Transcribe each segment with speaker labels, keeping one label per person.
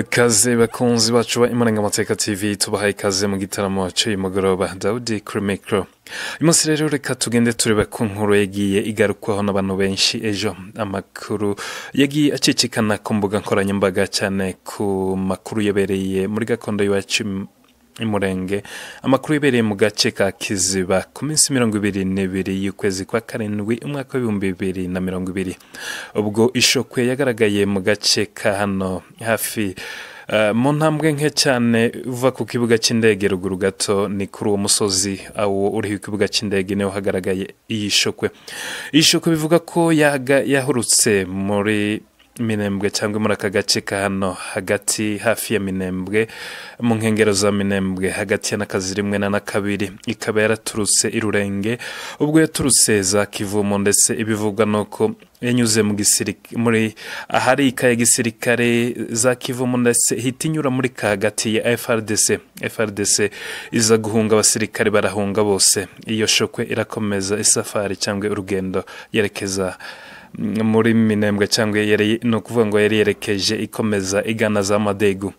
Speaker 1: kaze bakunzi bacu ba imarangamateka tv tubahaye ikaze mu gitaramo cy'uyu mugoroba dawudi kuri mikoro uyu munsi rero reka tugende tureba ku nkuru yagiye igarukwaho n'abantu benshi ejo amakuru yagiye acicikana ku mbuga nkoranyambaga cyane ku makuru yabereye muri gakondo y'iwacu imurenge amakuru yabereye mu gace ka kiziba ku minsi mirongo ibiri n'ibiri y'ukwezi kwa karindwi umwaka w'ibihumbi bibiri na mirongo ibiri ubwo ishokwe yagaragaye mu gace ka hano hafi mu ntambwe nke cyane uva ku kibuga cy'indege ruguru gato ni kuri uwo musozi awo uriho ikibuga cy'indege niho hagaragaye iyi shokwe iyi shokwe bivuga ko yahurutse muri minembwe cyangwa muri aka gace ka hano hagati hafi ya minembwe mu nkengero za minembwe hagati ya n'akazi rimwe na na kabiri ikaba yaraturutse irurenge ubwo yaturutse za kivumo ndetse ibivugwa ni uko yanyuze muri ahari ika ya gisirikare za kivumo ndetse ihita inyura muri ka hagati ya frdc frdc iza guhunga abasirikare barahunga bose iyo shokwe irakomeza isafari cyangwa urugendo yerekeza muri minembwe cyangwa ni ukuvuga ngo yari yerekeje ikomeza igana za madegu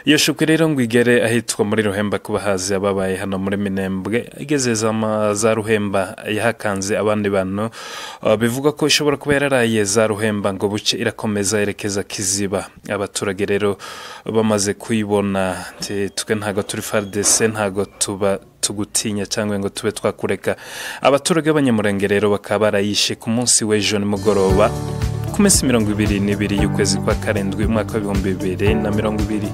Speaker 1: iyo shukwe rero ngo igere ahitwa muri ruhemba ku bahazi ababaye hano muri minembwe igeze za ruhemba yahakanze abandi bantu bivugwa ko ishobora kuba yararaye za ruhemba ngo buce irakomeza yerekeza kiziba abaturage rero bamaze kuyibona twe ntabwo turi faridese ntabwo tuba tugutinya cyangwa ngo tube twakureka abaturage b'abanyamurenge rero bakaba barayishe ku munsi w'ejo nimugoroba ku minsi mirongo ibiri n'ibiri y'ukwezi kwa karindwi umwaka w'ibihumbi bibiri na mirongo ibiri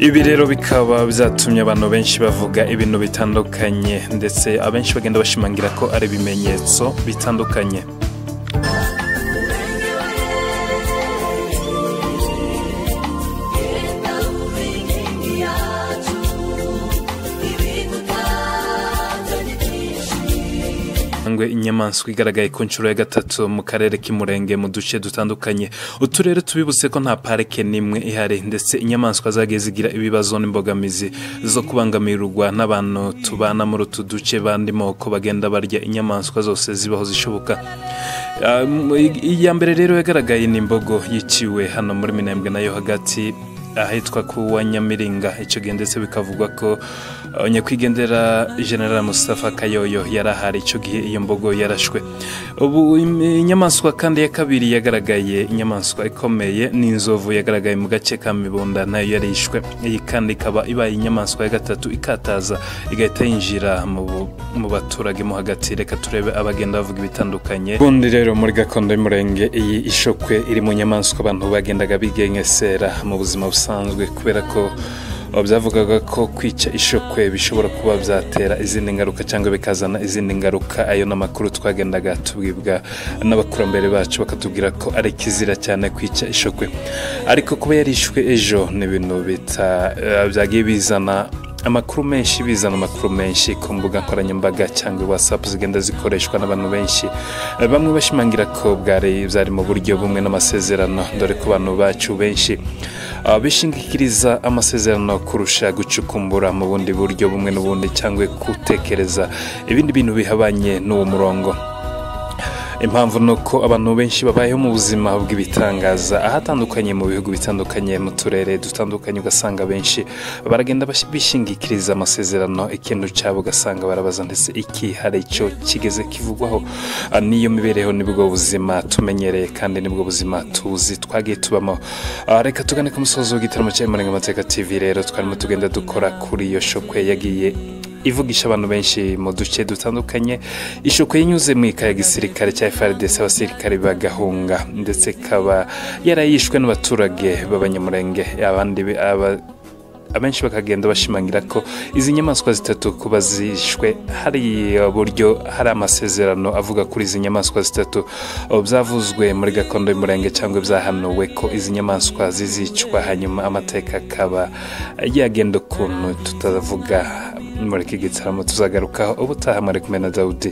Speaker 1: ibi rero bikaba byatumye abantu benshi bavuga ibintu bitandukanye ndetse abenshi bagenda bashimangira ko ari ibimenyetso bitandukanye inyamaswa igaragaye ku nshuro ya gatatu mu karere k'imurenge mu duce dutandukanye uturere tubibutse ko nta parike n'imwe ihari ndetse inyamaswa zagiye zigira ibibazo n'imbogamizi zo kubangamirwa n'abantu tubana muri utu duce bandi moko bagenda barya inyamaswa zose zibaho zishoboka iya mbere rero yagaragaye n'imbogo yiciwe hano muri minembwe nayo hagati ahitwa kuwa nyamiringa icyo gihe ndetse bikavugwa ko nyakwigendera general Mustafa kayoyo yari ahari icyo gihe iyo mbogo yarashwe ubu inyamaswa kandi ya kabiri yagaragaye inyamaswa ikomeye ni inzovu yagaragaye mu gace ka mibunda nayo yarishwe iyi kandi ikaba ibaye inyamaswa ya gatatu ikataza igahita yinjira mu baturage mo hagati reka turebe abagenda bavuga ibitandukanye ubundi rero muri gakondo y'umurenge iyi ishokwe iri mu nyamaswa abantu bagendaga bigengesera mu buzima busanzwe busanzwe kubera ko byavugaga ko kwica ishokwe bishobora kuba byatera izindi ngaruka cyangwa bikazana izindi ngaruka ayo ni amakuru twagendaga tubwibwa n'abakurambere bacu bakatubwira ko ari kizira cyane kwica ishokwe ariko kuba yarishwe ejo ni ibintu byagiye bizana amakuru menshi bizana amakuru menshi ku mbuga nkoranyambaga cyangwa wasapu zigenda zikoreshwa n'abantu benshi bamwe bashimangira ko bwari byari mu buryo bumwe n'amasezerano dore ko abantu bacu benshi bishingikiriza amasezerano kurusha gucukumbura mu bundi buryo bumwe n'ubundi cyangwa gutekereza ibindi bintu bihabanye n'uwo murongo impamvu ni uko abantu benshi babayeho mu buzima bw'ibitangaza ahatandukanye mu bihugu bitandukanye mu turere dutandukanye ugasanga benshi baragenda bishingikiriza amasezerano ikintu cyabo ugasanga barabaza ndetse iki hari icyo kigeze kivugwaho niyo mibereho nibwo buzima tumenyereye kandi nibwo buzima tuzi twagiye tubamo reka tugane ku musozi w'igitaramo cya imarangamateka tv rero twarimo tugenda dukora kuri iyo shokwe yagiye ivugisha abantu benshi mu duce dutandukanye ishoko yanyuze mu ika ya gisirikare cya frdc abasirikare bagahunga ndetse ikaba yarayishwe n'abaturage b'abanyamurenge abandi abenshi bakagenda bashimangira ko izi nyamaswa zitatu kuba zishwe hari buryo hari amasezerano avuga kuri izi nyamaswa zitatu byavuzwe muri gakondo y'umurenge cyangwa byahanuwe ko izi nyamaswa zizicwa hanyuma amateka akaba yagenda ukuntu tutavuga muri iki gitaramo tuzagarukaho ubutaha mwari kumwe na dawudi